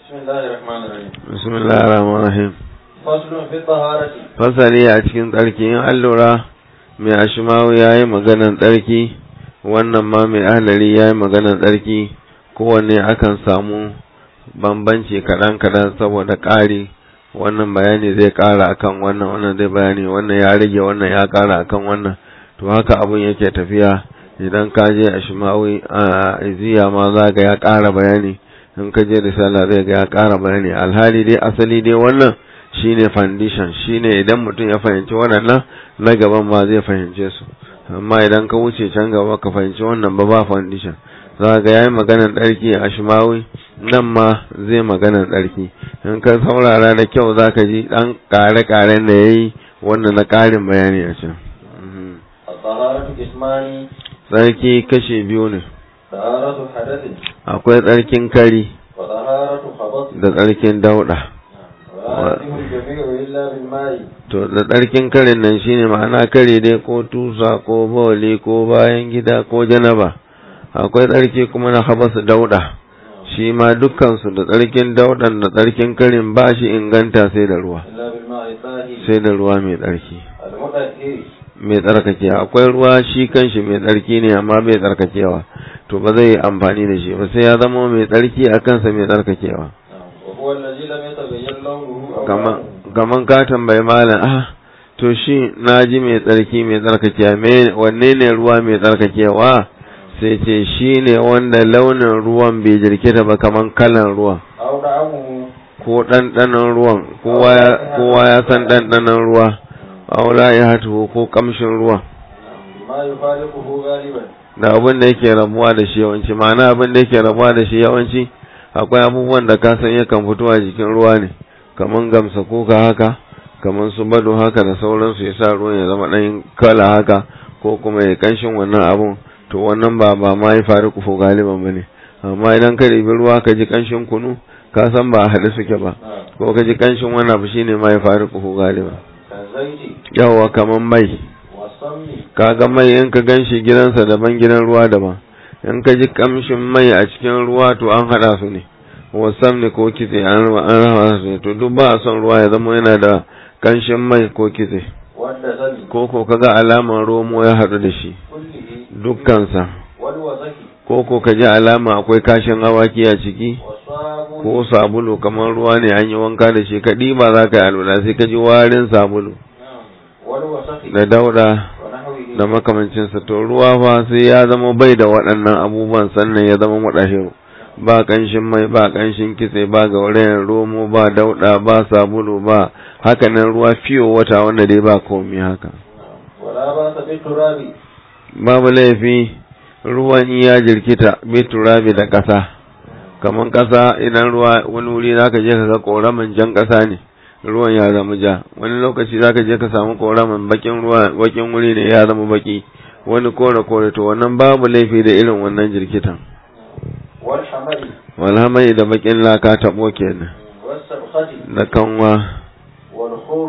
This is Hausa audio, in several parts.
بسم الله الرحمن الرحيم bismillahir rahmanir rahim فصل في الطهارة fasali a cikin tsarki in an lura mai ashimawu ya yi maganan tsarki wannan ma mai ahlari ya yi maganan tsarki kowanne akan samu bambanci kaɗan-kaɗan saboda ƙari wannan bayani zai ƙara akan wannan wannan zai bayani wannan ya rage wannan ya ƙara akan wannan to haka abun yake tafiya idan ka je ashimawi a iziya ma za ga ya ƙara bayani in ka je risala zai ga ya ƙara bayani alhali dai asali dai wannan shine foundation shine idan mutum ya fahimci waɗannan na gaban ma zai fahimce su amma idan ka wuce can gaba ka fahimci wannan ba ba foundation za ga yayi maganar ɗarki a shimawi nan ma zai maganar ɗarki in ka saurara da kyau za ka ji ɗan ƙare-ƙaren da ya yi wannan na ƙarin bayani a can Mhm. الطهارة قسمان tsarki kashe biyu ne طهارة حدث akwai tsarkin kari وطهارة خبث da tsarkin dauɗa ولا يتم الجميع إلا بالماء to da tsarkin karin nan shine ma'ana kare dai ko tusa ko bawali ko bayan gida ko janaba akwai tsarki kuma na habasa dauda shi ma dukkansu da tsarkin daudan da tsarkin karin ba shi inganta sai da ruwa إلا بالماء الطاهر sai da ruwa mai tsarki المطهر mai tsarkake akwai ruwa shi kanshi mai tsarki ne amma bai tsarkakewa to ba zai yi amfani da shi ba sai ya zama mai tsarki a kansa mai tsarkakewa وهو الذي لم يتغير لونه أو kaman طعمه. kaman ka tambayi malam ah to shi na ji mai tsarki mai tsarkakewa me wanne ne ruwa mai tsarkakewa sai ce shi ne wanda launin ruwan bai jirkita ba kaman kalan ruwan أو طعمه ko ɗanɗanon ruwan kowa ya- kowa ya san ɗanɗanon ruwa aula ya hatu ko kamshin ruwan بما يفارقه غالبا da abin da yake rabuwa da shi yawanci ma'ana abin da yake rabuwa da shi yawanci akwai abubuwan da ka san yakan fito a jikin ruwa ne kaman gamsa kuka haka kaman su bado haka da sauransu ya sa ruwan ya zama ɗan kala haka ko kuma ya kanshin wannan abun to wannan ba ba ma ya faru kufo galiban ba ne amma idan ka ɗebi ruwa ka ji kanshin kunu ka san ba a haɗe suke ba نعم ko ka ji kanshin wani abu shine ma ya faru kufo galiban كالزيت yawwa kaman mai والسمن kaga mai in ka ganshi gidansa daban gidan ruwa daban in ka ji kamshin mai a cikin ruwa to an hada su ne wasam ne ko kitse an raba an raba su ne to duk ba a son ruwa ya zama yana da kanshin mai ko kitse والدسم ko ko kaga alamar romo ya haɗu da shi كله dukkansa والوسخ ko ko ka ji alama akwai kashin awaki a ciki والصابون ko sabulu kamar ruwa ne an yi wanka da shi ka ɗiba za ka yi alwala sai ka ji warin sabulu نعم والوسخ da dauda ونحوه da makamancinsa to ruwa fa sai ya zama bai da waɗannan abubuwan sannan ya zama muɗahiru ba ƙanshin mai ba ƙanshin kitse ba gaurayen romo ba dauɗa ba sabulu ba hakanan ruwa fiyo wata wanda dai ba komi haka ولا باس بالتراب babu laifi ruwan in ya jirkita bai turabi da ƙasa kamar ƙasa idan ruwa wani wuri zaka je ka ga ƙoramin jan ƙasa ne ruwan ya zama ja wani lokaci zaka je ka samu ƙoramin bakin ruwa bakin wuri ne ya zama baki wani kore kore to wannan babu laifi da irin wannan jirkitan والحمل walhamai da bakin laka taɓo kenan والسبخة da kanwa والخور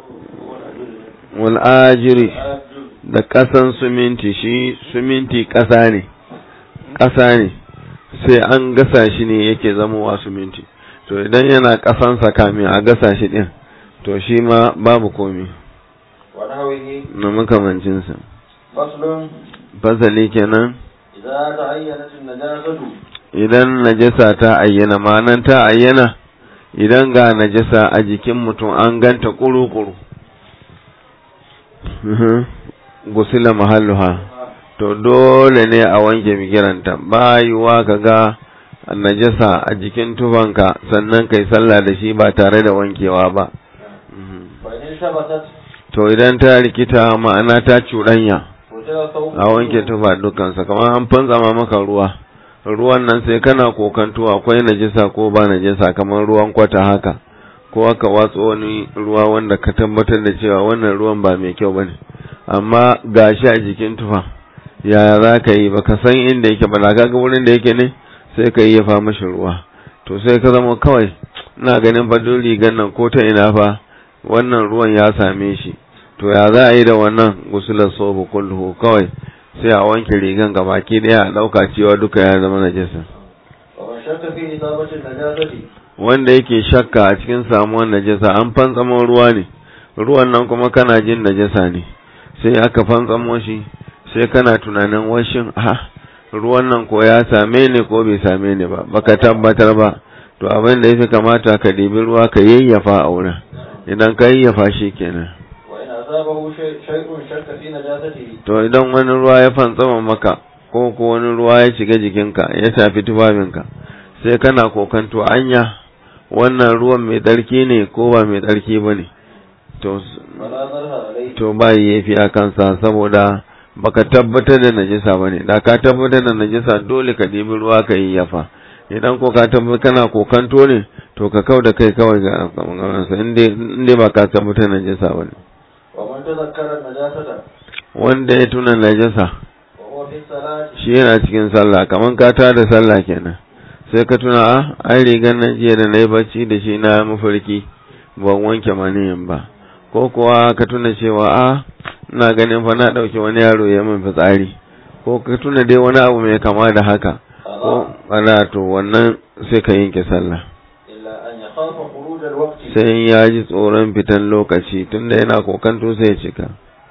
wal ajiri da ƙasan suminti shi suminti ƙasa ne ƙasa ne sai an gasa shi ne yake zamowa suminti to idan yana ƙasansa kamin a gasa shi ɗin to shi ma babu komi ونحوه na makamancinsa فصل fasali kenan إذا تعينت النجاسة idan najasa ta ayyana ma'anan ta ayyana idan ga najasa a jikin mutum an ganta kuru-kuru gusila mahalluha to dole ne a wanke migiranta bayuwa ka ga najasa a jikin tufanka sannan kai sallah da shi ba tare da wankewa ba فإن ثبتت to idan ta rikita ma'ana ta cuɗanya وجد ثوب a wanke tufa dukansa kamar an fantsama maka ruwa ruwan nan sai kana kokanto akwai najasa ko ba najasa kamar ruwan kwata haka ko aka watso wani ruwa wanda ka tabbatar da cewa wannan ruwan ba mai kyau bane amma gashi a jikin tufa yaya za ka yi baka san inda yake ba da ga wurin da yake ne sai ka yi fa mashi ruwa to sai ka zama kawai ina ganin fa duk rigan nan ko ta ina fa wannan ruwan ya same shi to ya za a yi da wannan gusular sofu kulluhu kawai sai a wanke rigan gabaki daya a dauka cewa duka ya zama najasa ومن شك في إصابة النجاسة wanda yake shakka a cikin samuwar najasa an fantsamo ruwa ne ruwan nan kuma kana jin najasa ne sai aka fantsamo shi sai kana tunanin washin ha ruwan nan ko ya same ni ko bai same ni ba baka tabbatar ba to abin da yafi kamata ka ɗibi ruwa ka yayyafa a wurin idan ka yayyafa shi kenan وإن أصابه شيء شيء شك في نجاسته to idan wani ruwa ya fantsama maka ko ko wani ruwa ya shiga jikinka ya shafi tufafinka sai kana kokanto anya wannan ruwan mai tsarki ne ko ba mai tsarki ba ne to فلا ضرر عليه to ba yafi a kansa saboda baka tabbatar da najisa bane da ka tabbatar da najisa dole ka ɗebi ruwa ka yi yafa idan ko ka tabbatar kana kokanto ne to ka kau da kai kawai ga sa inda ba ka tabbatar da najisa bane ومن تذكر النجاسة wanda ya tuna najisa وهو في الصلاة shi yana cikin sallah kaman ka tada sallah kenan sai ka tuna a ai rigar nan jiya da na yi bacci da shi na mafarki ban wanke maniyin ba ko kuwa ka tuna cewa a ina ganin fa na ɗauki wani yaro ya min fitsari ko ka tuna dai wani abu mai kama da haka ko ana to wannan sai ka yanke sallah إلا أن يخاف خروج الوقت sai in ya ji tsoron fitan lokaci tunda yana kokanto sai ya cika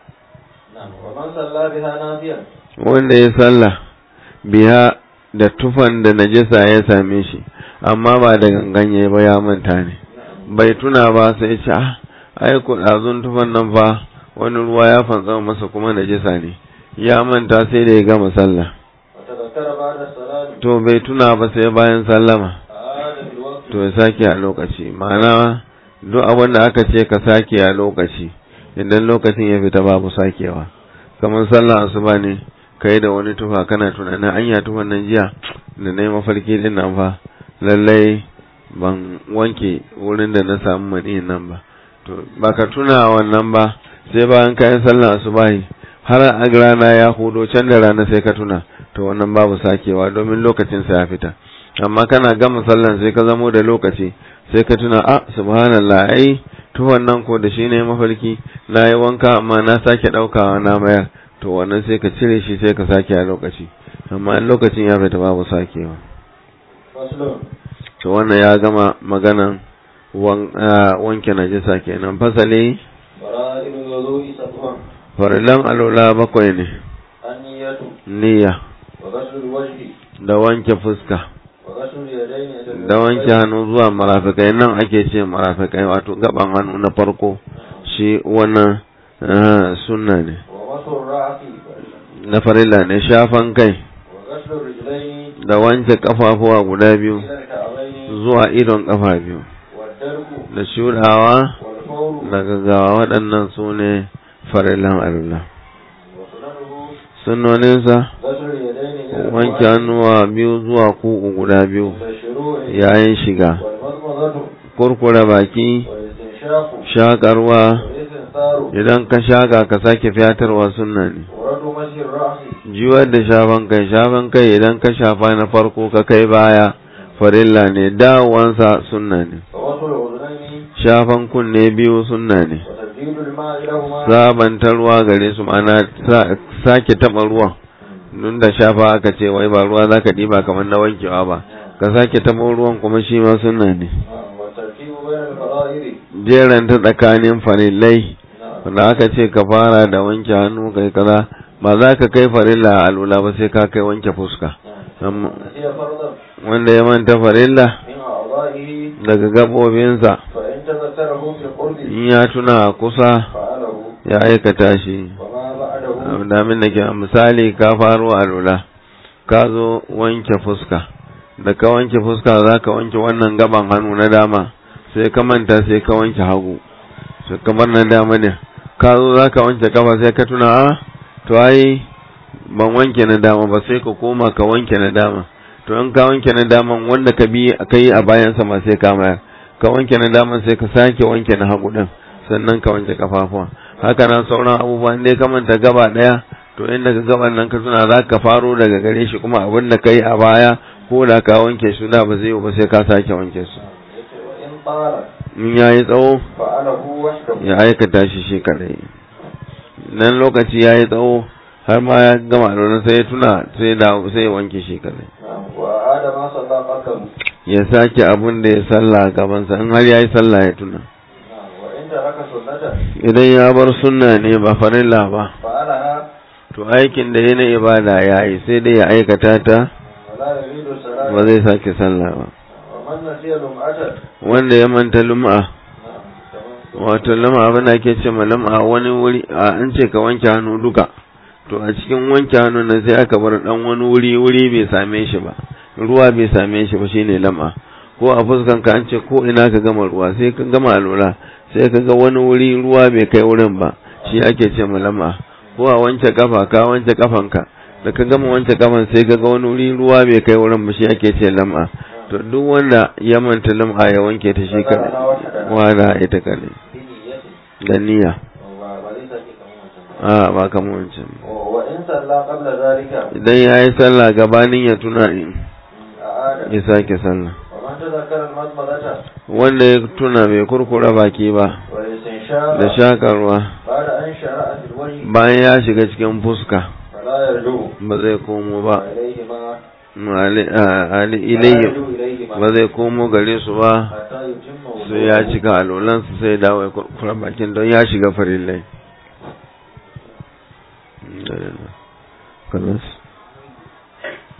نعم ومن صلى بها نافيا wanda ya sallah biya da tufan da najasa ya same shi amma ba da ganganye ba ya manta ne bai tuna ba sai ce ah ai ko dazun tufan nan fa wani ruwa ya fantsa masa kuma najasa ne ya manta sai da ya gama sallah وتذكر بعد الصلاة to bai tuna ba sai bayan sallama عاد في الوقت to ya sake a lokaci ma'ana duk abin da aka ce ka sake a lokaci idan lokacin ya fita babu sakewa kamar sallah asuba ne kai da wani tufa kana tunanin anya tufan nan jiya da na yi mafarki din nan fa lallai ban wanke wurin da na samu maniyin nan ba to baka tuna wannan ba sai bayan kayan sallah asuba har a rana ya hudo can da rana sai ka tuna to wannan babu sakewa domin lokacin sa ya fita amma kana gama sallan sai ka zamo da lokaci sai ka tuna a subhanallah ai tuwon nan ko da shi ne mafarki na yi wanka amma na sake ɗaukawa na mayar to wannan sai ka cire shi sai ka sake a lokaci amma in lokacin ya fita babu sakewa فصل to wannan ya gama maganan wan- ah, wanke najisa kenan fasali فرائض الوضوء سبع farilan alola bakwai ne النية niyya وغسل الوجه da wanke fuska وغسل اليدين إلى da wanke hannu zuwa marafikai nan ake ce marafikai wato gaban hannu na farko shi wannan ah, sunna ne ومسح الرأس na farilla ne shafan kai وغسل الرجلين da wanke kafafuwa guda biyu إلى الكعبين zuwa idon kafa biyu والدرك da shudawa والفور da gaggawa waɗannan su ne farillan Allah وسننه sunnoninsa غسل اليدين إلى wanke hannuwa biyu zuwa kugu guda biyu عند الشروع yayin shiga والمضمضة kurkura baki والاستنشاق shakarwa والاستنثار idan ka shaka ka sake fiyatarwa sunna ne ورد مسح الرأس jiwar da shafan kai shafan kai idan ka shafa na farko ka kai baya farilla ne dawowansa sunna ne ووصل الأذنين shafan kunne biyu sunna ne وتجديد الماء لهما sabanta ruwa gare su ma'ana sa- sake taɓa ruwan nun da shafa aka ce wai ba ruwa za ka ɗiba kamar na wankewa ba ka sake taɓa ruwan kuma shi ma sunna ne نعم والترتيب بين الفرائض jeranta tsakanin farillai نعم wanda aka ce ka fara da wanke hannu kai kaza ba za ka kai farilla a alula ba sai ka kai wanke fuska نعم Amma- نسي فرضا wanda ya manta farilla من أعضائه daga gabobinsa فإن تذكره في القرب in ya tuna a kusa فعله ya aikata shi وما بعده damin da ke misali ka faro alula ka zo wanke fuska da ka wanke fuska za ka wanke wannan gaban hannu na dama sai ka manta sai ka wanke hagu sai kamar na dama ne ka zo za ka wanke kafa sai ka tuna a to ai ban wanke na dama ba sai ka koma ka wanke na dama to in ka wanke na daman wanda ka bi ka yi a bayansa ma sai ka mayar ka wanke na daman sai ka sake wanke na hagu din sannan ka wanke kafafuwa haka nan sauran abubuwa ne ka manta gaba daya to inda ka gaban nan ka tuna za ka faro daga gare shi kuma abin da ka yi a baya ko da ka wanke su da ba zai yi ba sai ka sake wanke su وإن طال in ya yi tsawo فعله وحده ya aikata shi shi kadai nan lokaci ya yi tsawo har ma ya gama da sai ya tuna sai da sai ya wanke shi kadai نعم وأعاد ما صلى قبله ya sake abun da ya salla gabansa in har ya yi sallah ya tuna wa in taraka sunnatan idan ya bar sunna ne ba farilla ba fa'alaha to aikin da ya na ibada ya yi sai dai ya aikata ta wala yuridu salata ba zai sake sallah ba wa man nasiya lum'atan wanda ya manta lum'a na'am wato lum'a abin da ake ce ma lum'a wani wuri a an ce ka wanke hannu duka to a cikin wanke hannu nan sai aka bar dan wani wuri wuri bai same shi ba ruwa bai same shi ba shine lam'a ko a fuskan ka an ce ko ina ka gama ruwa sai ka gama alwala sai ka ga wani wuri ruwa bai kai wurin ba shi ake ce ma lam'a ko a wanke kafa ka wanke kafanka da ka gama wanke kafan sai ka ga wani wuri ruwa bai kai wurin ba shi ake ce lam'a to duk wanda ya manta lam'a ya wanke ta shi kadai wala ita kadai da niyya wa ba zai sake kamar wancan ba a ba kamar wancan ba. wa in salla qabla zalika idan ya yi sallah gabanin ya tuna in a'ada ya sake sallah wa man tadhakkara al-madmadata wanda ya tuna bai kurkura baki ba wa istinshara da shakarwa ba'da an shara'a fil wajhi bayan ya shiga cikin fuska fala yarju ba zai komo ba ilayhi ma Ali- a- ali fala ilayhi yarju ilayhi ma ba zai komo gare su ba hatta yutimma sai ya cika alolansu sai ya dawo ya kurkura bakin don ya shiga farillai. Kalas.